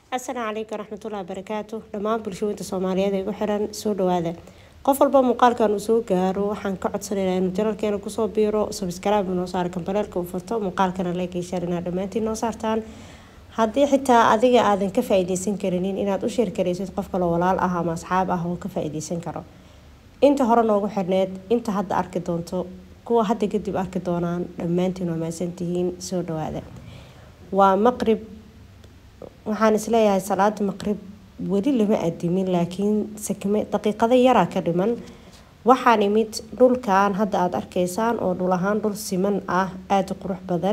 asalaamu calaykum waraxmatullahi wabarakaatu dhammaan bulshooyinta soomaaliyeed ee igu xiran soo dhawaada qof walba muuqaalkan uu soo gaaro waxaan ka codsanaynaa inuu janalkeena kusoo biiro sabskrib noo saaro kambaleelka uu furto muuqaalkana leekayshar inaad dhammaantiin noo saartaan haddii xitaa adiga aadan ka faa-iideysan karinin inaad u sheer karaysid qof kaloo walaal ah ama asxaab ah oo ka faa-iideysan karo inta hore noogu xirneed inta hadda arki doonto kuwa hadda kadib arki doonaan dhammaantiin waa mahadsantihiin soo dhawaada waa maqrib waxaan isleeyahay salaada maqrib weli lama adimin laakiin sakme daqiiqado yaraa ka dhiman waxaan imid dhulkan hadda aada arkaysaan oo dhul ahaan dhul siman ah aada u qurux badan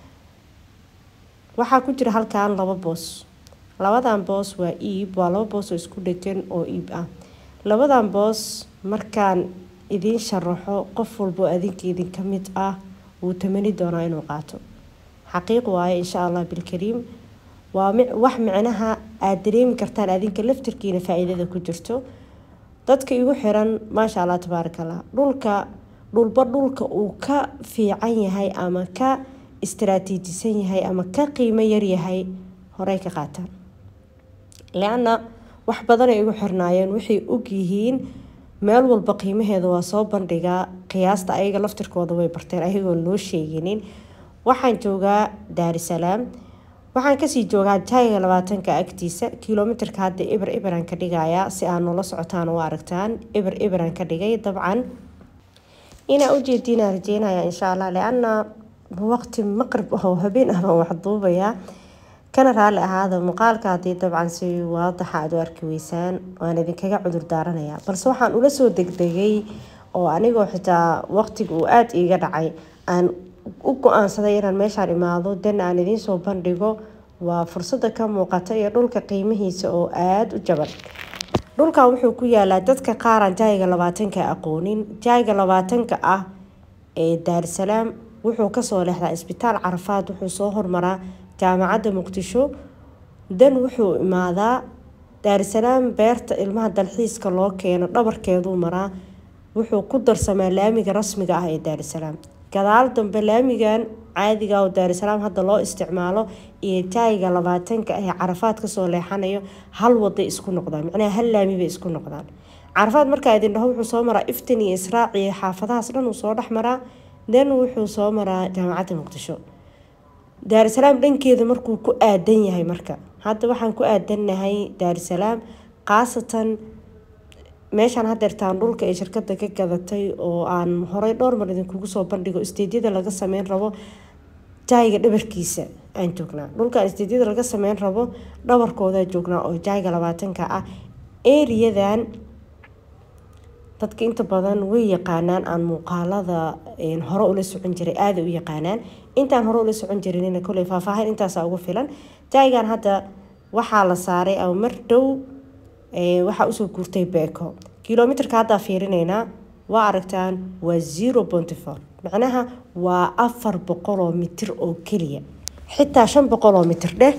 waxaa ku jira halkan laba boos labadan boos waa iib waa laba boos oo isku dhegan oo iib ah labadan boos markaan idiin sharaxo qof walbo adinka idin ka mid ah wuu tamani doonaa inuu qaato xaqiiq waaye insha allah bilkariim waa wax micnaha aada dareemi kartaan adinka laftarkiina faa-iidada ku jirto dadka igu xiran maasha allah tabaarakallah dhulka dhulba dhulka uu ka fiican yahay ama ka istaraatiijisan yahay ama ka qiimo yaryahay horey ka qaataan le-anna wax badanay igu xirnaayeen waxay ogyihiin meel walba qiimaheeda waa soo bandhigaa qiyaasta ayaga laftirkooda way barteen ayagoon loo sheeginin waxaan joogaa daarisalaam waxaan kasii joogaa jaayiga labaatanka agtiisa kilomitarka hadda eber eberan ka dhigayaa si aad noola socotaan u aragtaan eber eberan ka dhigay dabcan inaa ujeediinaa rajeynaya insha allah le-ana waqti maqrib oo habeen ah baan wax duubayaa kana raalli ahaada muuqaalka haddii dabcan si waadaxa aad u arki weysaan waan idinkaga cudur daaranayaa balse waxaan ula soo degdegay oo anigoo xitaa waqtiga uu aada iiga dhacay aan u go-aansaday inaan meeshaan imaado dan aan idiinsoo bandhigo waa fursada ka muuqata iyo dhulka qiimihiisa oo aada u jaban dhulkan wuxuu ku yaalaa dadka qaaraan jaayiga labaatanka aqoonin jaayiga labaatanka ah ee daarisalaam wuxuu kasoo leexdaa isbitaal carafaad wuxuu soo hormaraa jaamacadda muqdisho dan wuxuu imaadaa daarisalaam beerta ilmaha dalxiiska loo keeno dhabarkeeduu maraa wuxuu ku darsamaa laamiga rasmiga ah ee daarisalaam gadaal dambe laamigan caadiga oo daarisalaam hadda loo isticmaalo iyo jaayiga labaatanka ee carafaad kasoo leexanayo hal waday isku noqdaan macnaha hal laami bay isku noqdaan carafaad markaa idin dhaho wuxuu soo maraa iftin iyo israac iyo xaafadahaas dhan uu soo dhex maraa dan wuxuu soo maraa jaamacadda muqdisho daarisalaam dhankeeda markuu ku aadan yahay marka hadda waxaan ku aadannahay daarisalaam khaasatan meeshaan hadeertaan dhulka ee shirkada ka gadatay oo aan horey dhowr mar idinkugu soo bandhigo isteedyada laga sameyn rabo jaayiga dhabarkiisa aan joognaa dhulkaan isteedyada laga sameyn rabo dhabarkoodaa joognaa oo jaayiga labaatanka ah eriyadan dadka inta badan way yaqaanaan aan muuqaalada hore ula socon jiray aada u yaqaanaan intaan hore ula socon jirinina koley faahfaahin intaasa ugu filan jaayigan hadda waxaa la saaray ama mar dhow waxaa usoo guurtay beeko kilomitarka haddaa fiirineynaa waa aragtaan waa zero ponty four macnaha waa afar boqoloo mitir oo keliya xitaa shan boqoloo mitir dheh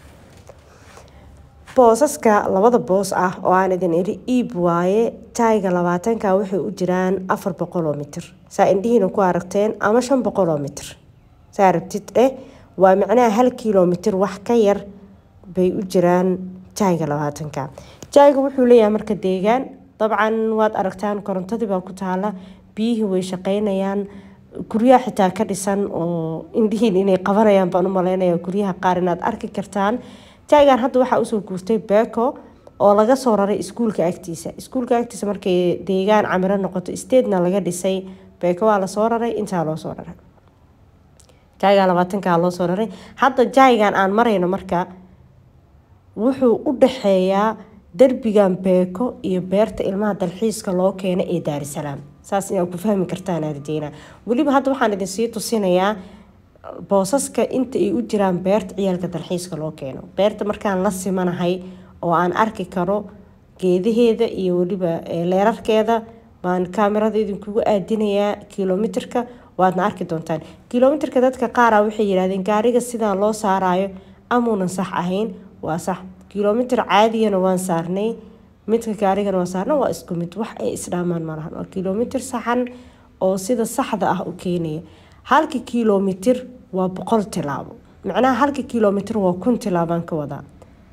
boosaska labada boos ah oo aan idin iri iib waaye jaayiga labaatanka waxay u jiraan afar boqoloo mitir saa indhihiina ku aragteen ama shan boqoloo mitir saa rabtid dheh waa macnaha hal kilomitir wax ka yar bay u jiraan jaayiga labaatanka jaayiga wuxuu leeyahay marka deegaan dabcan waad aragtaan korontadii baa ku taala biyihii way shaqeynayaan guryaha xitaa ka dhisan oo indhihiin inay qabanayaan baan u maleynaya guryaha qaar inaad arki kartaan jaayigan hadda waxaa usoo guurtay beco oo laga soo raray iskuulka agtiisa iskuulka agtiisa markay deegaan camiro noqoto statena laga dhisay beco waa lasoo raray intaa loo soo raray jaayigan labaatankaa loo soo raray hadda jaayigan aan marayno marka wuxuu u dhaxeeyaa derbigan beeko iyo beerta ilmaha dalxiiska loo keeno ee daarisalaam saas inaad ku fahmi kartaan arjeyna weliba hadda waxaan idinsii tusinayaa boosaska inta ay u jiraan beerta ciyaalka dalxiiska loo keeno beerta markaan la simanahay oo aan arki karo geedaheeda iyo weliba leerarkeeda baan kaamirada idinkugu aadinayaa kilomitarka waadna arki doontaan kilomitarka dadka qaara waxay yidhahdeen gaariga sidaan loo saarayo amuunan sax ahayn waa sax kilomitar caadigana waan saarnay midka gaarigana waan saarna waa isku mid wax ay isdhaamaan malahan waa kilomitar saxan oo sida saxda ah u keenaya halka kilomitir waa boqol tilaabo macnaha halka kilomitir waa kun tilaabaan ka wadaa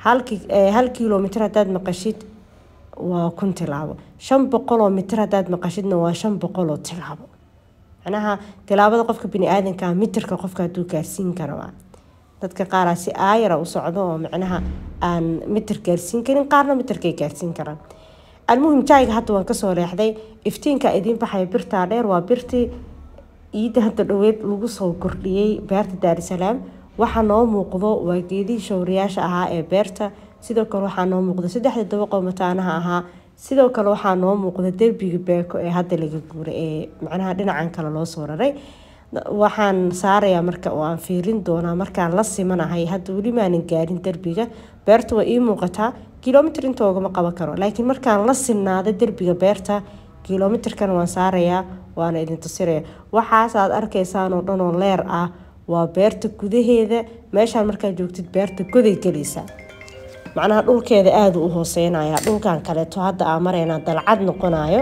hal kilomitr haddaad maqashid waa kun tilaabo shan boqoloo mitir haddaad maqashidna waa shan boqoloo tilaabo macnaha tilaabada qofka bini-aadanka mitirka qofka hadduu gaarsiin kara waa dadka qaaraa si aayara u socdo oo macnaha aan mitir gaarsiin karin qaarna mitirkay gaarsiin karaan almuhim jayga hadda waan kasoo leexday iftiinka idiin baxaya birtaa dheer waa birtii ciidda hadda dhoweed lagu soo kordhiyey beerta daarisalaam waxaa noo muuqdo waa geedihii showriyaasha ahaa ee beerta sidoo kale waxaa noo muuqda saddexda dabaqoo mataanaha ahaa sidoo kale waxaa noo muuqda derbiga beeko ee hadda laga guuray ee macnaha dhinacan kale loo soo raray waxaan saarayaa marka oo aan fiirin doonaa markaan la simanahay hadda weli maanan gaarin derbiga beerta waa ii muuqataa kilomitr inta ogama qaban karo laakiin markaan la sinnaado derbiga beerta kilomitrkan waan saarayaa waana idin tusiraya waxaas aad arkaysaan oo dhan oo leer ah waa beerta gudaheeda meeshaan markaad joogtid beerta goday gelaysaa macnaha dhulkeeda aada u hooseynaya dhulkan kaleeto hadda aa mareyna dalcad noqonayo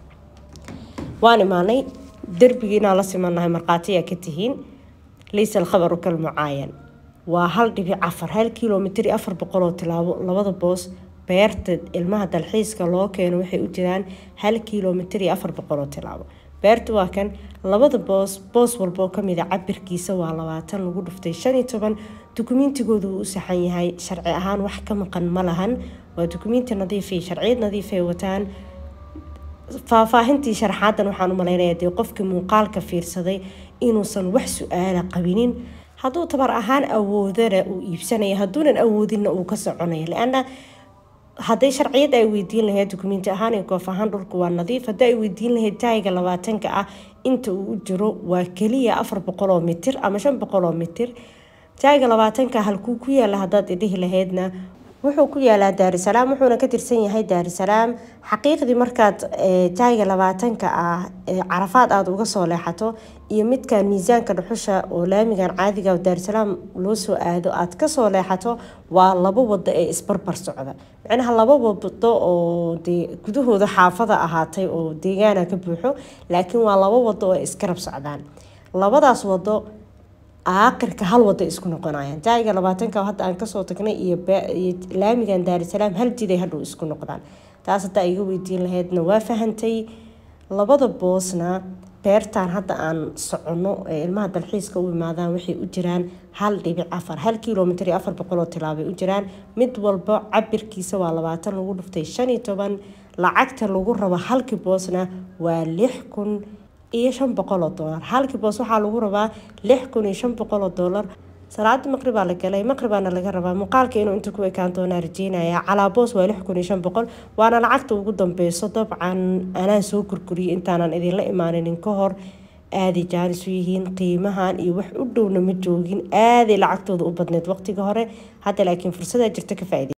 waan imaanay derbigii inaan la simanahay markhaatiyaa ka tihiin laysa alkhabaru kalmucaayan waa hal dhibic afar hal kilomitr iyo afar boqoloo tilaabo labada boos beerta ilmaha dalxiiska loo keeno waxay u jiraan hal kilomitr iyo afar boqoloo tilaabo beerta waa kan labada boos boos walba oo kamida cabirkiisa waa labaatan lagu dhuftay shan iyo toban dukumiintigoodu wuu u saxan yahay sharci ahaan wax ka maqan ma lahan waa dukumiinti nadiifay sharciyad nadiifay wataan faahfaahintii sharaxaadan waxaan u malaynaya dee qofkii muuqaalka fiirsaday inuusan wax su-aala qabinin hadduu tabar ahaan awoodana uu iibsanaya hadduunan awoodinna uu ka soconaya leana hadday sharciyad ay weydiin lahayd dukumiinti ahaan iyo goof ahaan dhulku waa nadiif haddii ay weydiin lahayd taayiga labaatanka ah inta uu u jiro waa keliya afar boqoloo mitir ama shan boqoloo mitir taayiga labaatanka halkuu ku yaala haddaad idhihi lahaydna wuxuu ku yaalaa daarisalaam wuxuuna ka tirsan yahay daarisalaam xaqiiqdii markaad jaayiga labaatanka ah carafaad aada uga soo leexato iyo midkan miisaanka dhuxusha oo laamigan caadiga daarisalaam loo soo aado aad kasoo leexato waa laba wado ee isbarbar socda macnaha laba wado oo dee gudahooda xaafada ahaatay oo deegaana ka buuxo laakiin waa laba wado oo iskarab socdaan labadaas wado aakhirka hal wada isku noqonayaan jaayiga labaatanka hadda aan kasoo tagnay iyo laamigan daarisalaam hal jiday hadhow isku noqdaan taas haddaa iga weydiin lahaydna waa fahantay labada boosna beertan hadda aan soconno ee ilmaha dalxiiska u imaadaan waxay u jiraan hal dhibic afar hal kilomitr iyo afar boqoloo tilaabay u jiraan mid walba cabirkiisa waa labaatan lagu dhuftay shan iyo toban lacagta lagu rabo halkii boosna waa lix kun iyo shan boqoloo doolar halkii boos waxaa lagu rabaa lix kun iyo shan boqoloo doolar salaada maqribaa la galay maqribaana laga rabaa muuqaalka inuu inta ku ekaan doonaa rajeynaya calaa boos waa lix kun iyo shan boqol waana lacagta ugu dambeyso dabcan anaan soo gurguriyay intaanan idinla imaaninin ka hor aaday jaanis u yihiin qiimahan iyo wax u dhowna ma joogin aaday lacagtooda u badneyd waqtiga hore hadda laakiin fursadaa jirta ka faaida